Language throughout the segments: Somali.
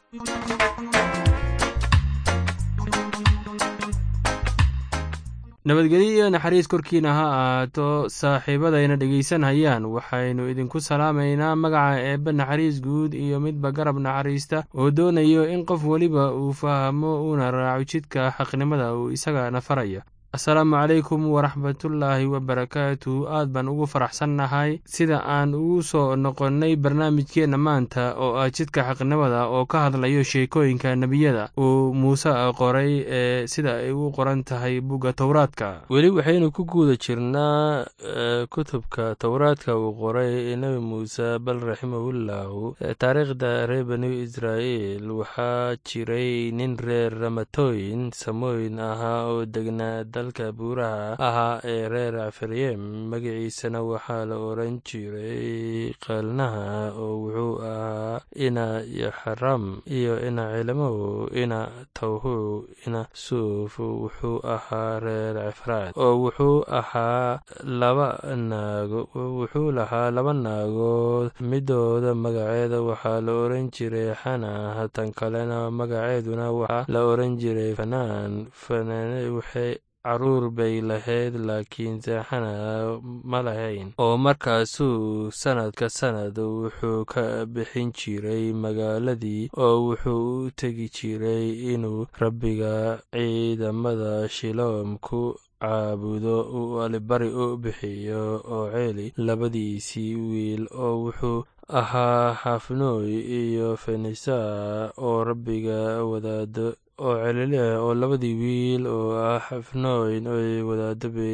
nabadgelyo iyo naxariis korkiina ha ahaato saaxiibadayna dhegaysanhayaan waxaynu idinku salaamaynaa magaca eebbe naxariis guud iyo midba garab naxariista oo doonayo in qof weliba uu fahmo uuna raaco jidka xaqnimada uu isagana faraya asalaamu calaykum waraxmatullaahi wabarakaatu aad baan ugu faraxsannahay sida aan ugu soo noqonnay barnaamijkeenna maanta oo ah jidka xaqnimada oo ka hadlayo sheekooyinka nebiyada uu muuse qoray ee sida ay u qoran tahay bugga towraadka weli waxaynu ku guuda jirnaa kutubka towraadka uu qoray nebi muuse bal raximahullahu taariikhda reer banu israa'iil waxaa jiray nin reer ramatooyin samooyin ahaa oo degnaa dalka buuraha ahaa ee reer afaryem magaciisana waxaa la oran jiray qalnaha oo wuxuu ahaa ina yaxram iyo ina cilmow ina tawhu ina suuf wuxuu ahaa reer cefraad oo wuxuu ahaa laba naago wuxuu lahaa laba naagood midooda magaceeda waxaa la oran jiray xana tan kalena magaceeduna waxaa la oran jiray fanaan fanaan waxay caruur bay lahayd laakiin seexana ma lahayn oo markaasuu sanadka sanad wuxuu ka bixin jiray magaaladii oo wuxuu u tegi jiray inuu rabbiga ciidamada shiloom ku caabudo uu alibari u bixiyo oo ceeli labadiisii wiil oo wuxuu ahaa xafnooy iyo fenisa oo rabbiga wadaado oo celileh oo labadii wiil oo ah xafnooyn oy wadaado bay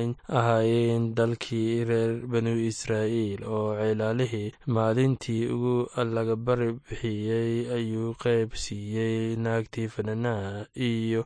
ahaayeen dalkii reer banu israa'iil oo ceelaalihii maalintii ugu allagabari bixiyey ayuu qayb siiyey naagtii fananaha iyo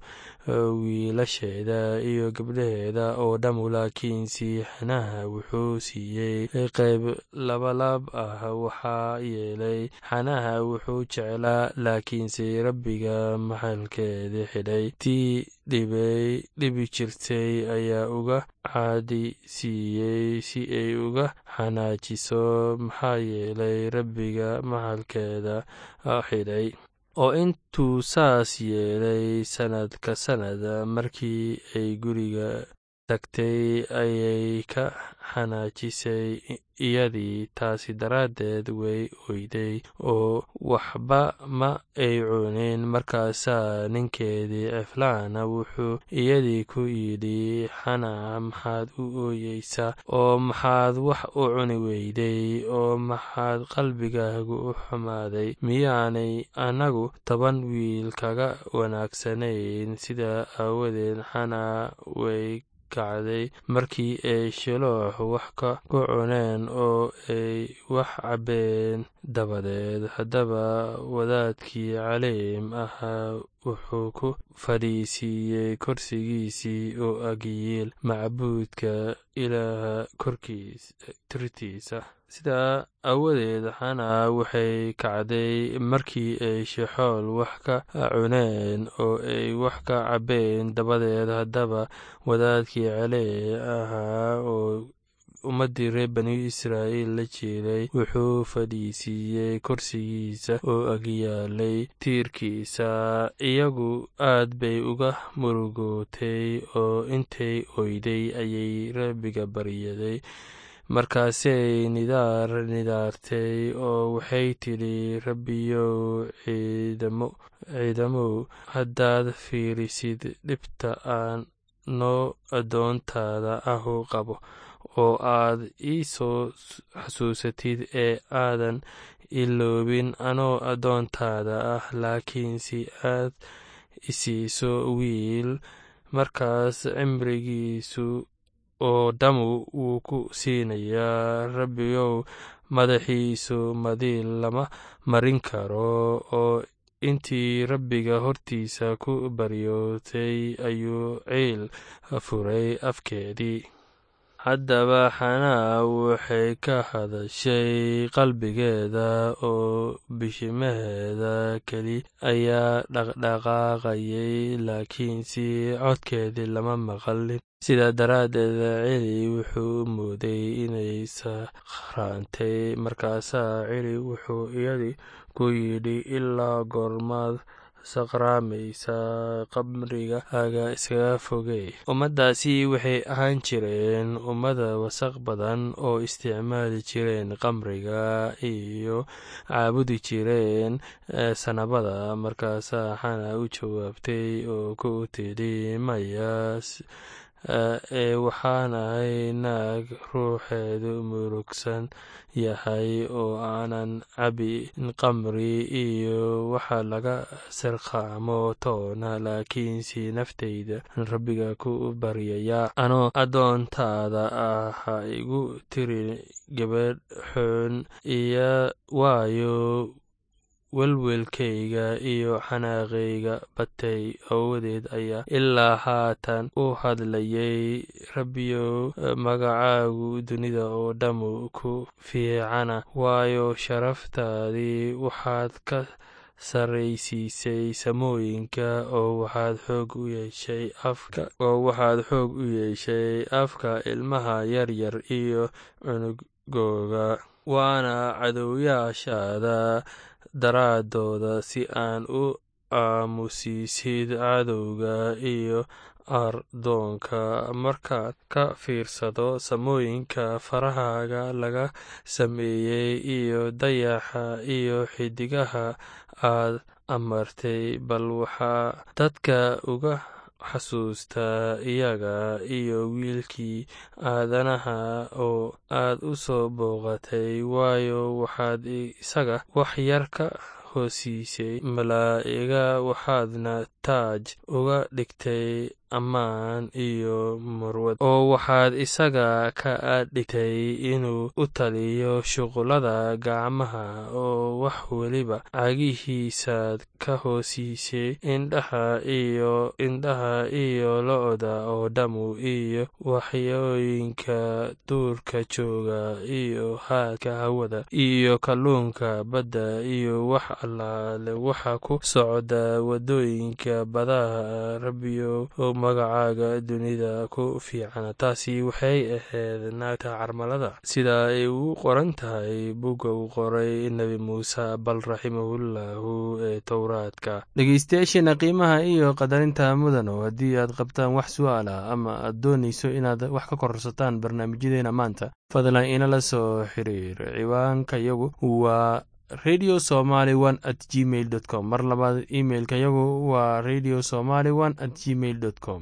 wiilasheeda iyo gabdhaheeda oo dhammu laakiin siixanaha wuxuu siiyey qayb labalaab ah waxaa yeelay xanaha wuxuu jeclaa laakiinse rabbiga maxalkeeda xidhay tii dhibay dhibi jirtay ayaa uga caadi siiyey si ay uga xanaajiso maxaa yeelay rabbiga maxalkeeda xidhay oo intuu saas yeelay sannadka sannad markii ay guriga tagtay ayay ka xanaajisay iyadii taasi daraaddeed way oyday oo waxba ma ay cunin markaasaa ninkeedii ceflaana wuxuu iyadii ku yidhi xana maxaad u ooyeysaa oo maxaad wax u cuni weyday oo maxaad qalbigaagu u xumaaday miyaanay annagu toban wiil kaga wanaagsanayn sidaa aawadeed xana way kacday markii ay shiloox wax ka ku cuneen oo ay wax cabbeen dabadeed haddaba wadaadkii caliim ahaa wuxuu ku fadhiisiiyey korsigiisii oo agyiil macbuudka ilaaha korkiis tirtiisa sidaa aawadeed xana waxay kacday markii ay shexool wax ka cuneen oo ay wax ka cabbeen dabadeed haddaba wadaadkii calee ahaa oo ummaddii reer banu israa'iil la jeeday wuxuu fadhiisiiyey korsigiisa oo agyaalay tiirkiisa iyagu aad bay uga murugootay oo intay oyday ayay rabbiga baryaday markaasay nidaar nidaartay oo waxay tidhi rabbiyow ciidamow haddaad fiirisid dhibta aan noo addoontaada ahu qabo oo aad ii soo xasuusatid ee aadan iloobin anoo addoontaada ah laakiin si aad isiiso wiil markaas cimrigiisu oo dhammu wuu ku siinayaa rabbiyow madaxiisu madiil lama marin karo oo intii rabbiga hortiisa ku baryootay ayuu ciil furay afkeedii haddaba xanaa waxay ka hadashay qalbigeeda oo bishimaheeda keli ayaa dhaqdhaqaaqayay laakiinse codkeedii lama maqalin sidaa daraaddeed celi wuxuu mooday inay sakhraantay markaasaa celi wuxuu iyadii ku yidhi ilaa goormaad saqraamaysaa qamriga aga iskaga fogey ummaddaasi waxay ahaan jireen ummada wasaq badan oo isticmaali jireen qamriga iyo caabudi jireen sanabada markaasaa xana u jawaabtay oo ku tidhi maya ee waxaan ahay naag ruuxeedu murugsan yahay oo aanan cabin qamri iyo waxa laga sirqaamo toona laakiinse naftayda rabbiga ku baryaya anoo addoontaada ah ha igu tiri gabadh xoon iyo waayo welwelkayga iyo xanaaqayga batay awadeed ayaa ilaa haatan u hadlayay rabbiyow magacaagu dunida oo dhammu ku fiicana waayo sharaftaadii waxaad ka sarraysiisay samooyinka oo waxaad xoog u yeeshay afka oo waxaad xoog u yeeshay afka ilmaha yaryar iyo cunugooga waana cadowyaashaada daraadooda si aan u aamusiisid cadowga iyo ardoonka markaad ka fiirsado samooyinka farahaaga laga sameeyey iyo dayaxa iyo xidigaha aad amartay bal waxaa dadka uga xasuustaa iyaga iyo wiilkii aadanaha oo aad u soo booqatay waayo waxaad isaga wax yar ka hoosiisay malaa'iga waxaadna taaj uga dhigtay ammaan iyo murwad oo waxaad isaga ka dhigtay inuu u taliyo shuqullada gacmaha oo wax weliba cagihiisaad ka hoosiisay indhaha iyo indhaha iyo lo-da oo dhammu iyo waxyooyinka duurka jooga iyo haadka hawada iyo kalluunka badda iyo wax allaale waxa ku socda waddooyinka badaha rabbiyo magacaaga dunida ku fiicana taasi waxay ahayd naagta carmalada sida ay ugu qoran tahay bugga uu qoray nebi muuse bal raximahullahu ee towraadka dhegeystayaasheena qiimaha iyo qadarinta mudano haddii aad qabtaan wax su-aal ah ama aad doonayso inaad wax ka kororsataan barnaamijyadeena maanta fadlan inala soo xiriir ciwaanka yagu waa radio somaly one at gmail dot com mar labaad imailka yagu waa radio somaly one at gmail dot com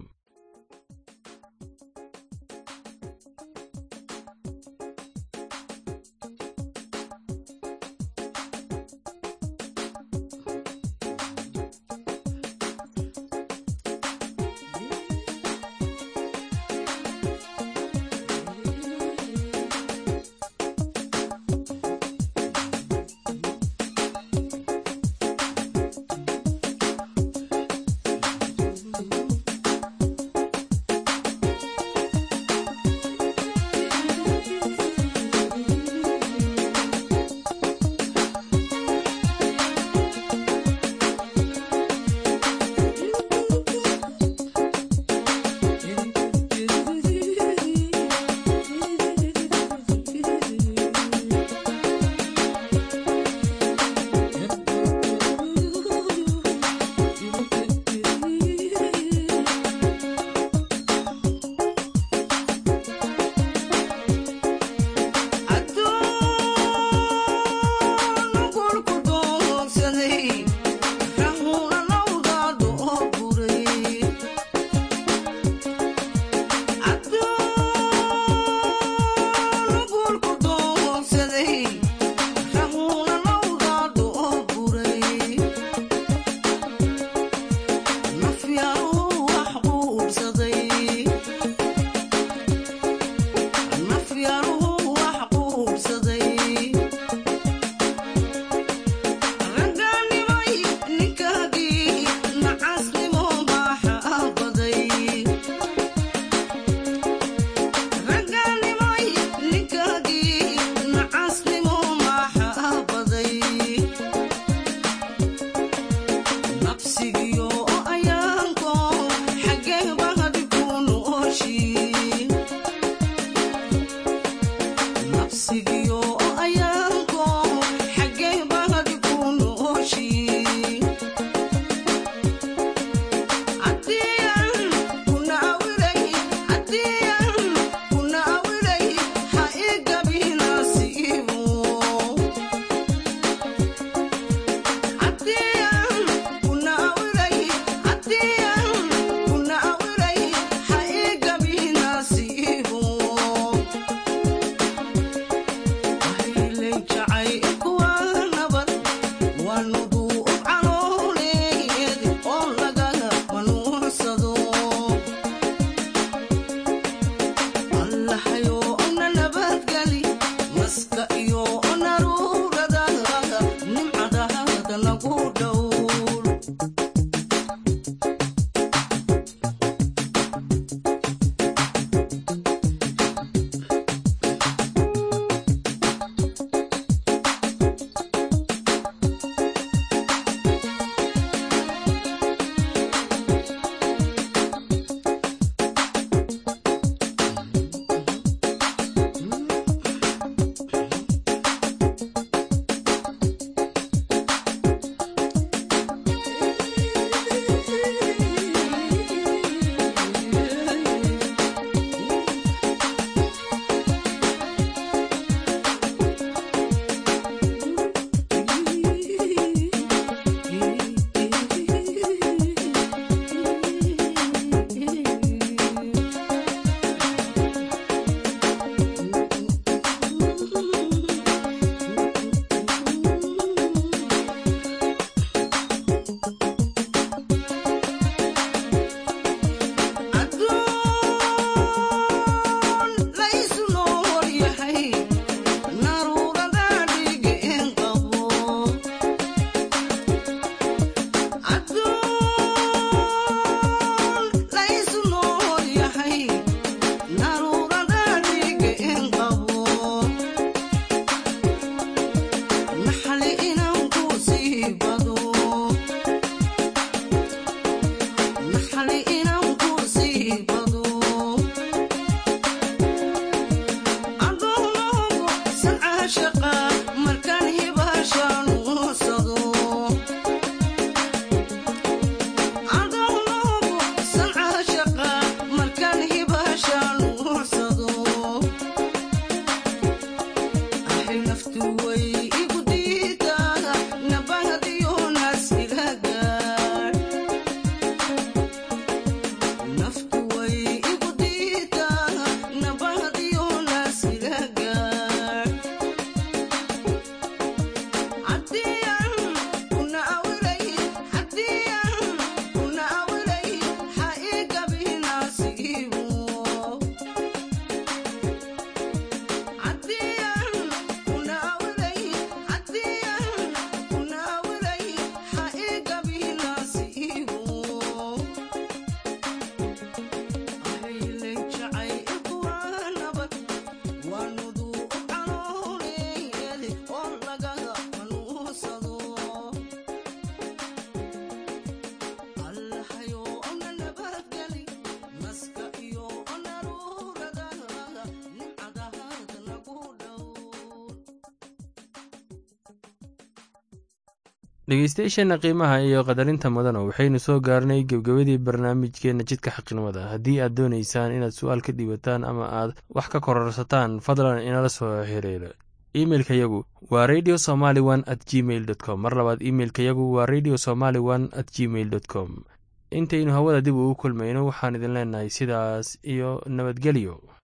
dhegeystayaasheenna qiimaha iyo qadarinta mudana waxaynu soo gaarnay gebgebadii barnaamijkeenna jidka xaqnimada haddii aad doonaysaan inaad su-aal ka dhiibataan ama aad wax ka kororsataan fadlan inala soo xiriira imeilka yagu waa radio somaly one at gmail dot com mar labaad imeilka yagu waa radio somaly one at gmail dot com intaynu hawada dib ugu kulmayno waxaan idin leenahay sidaas iyo nabadgelyo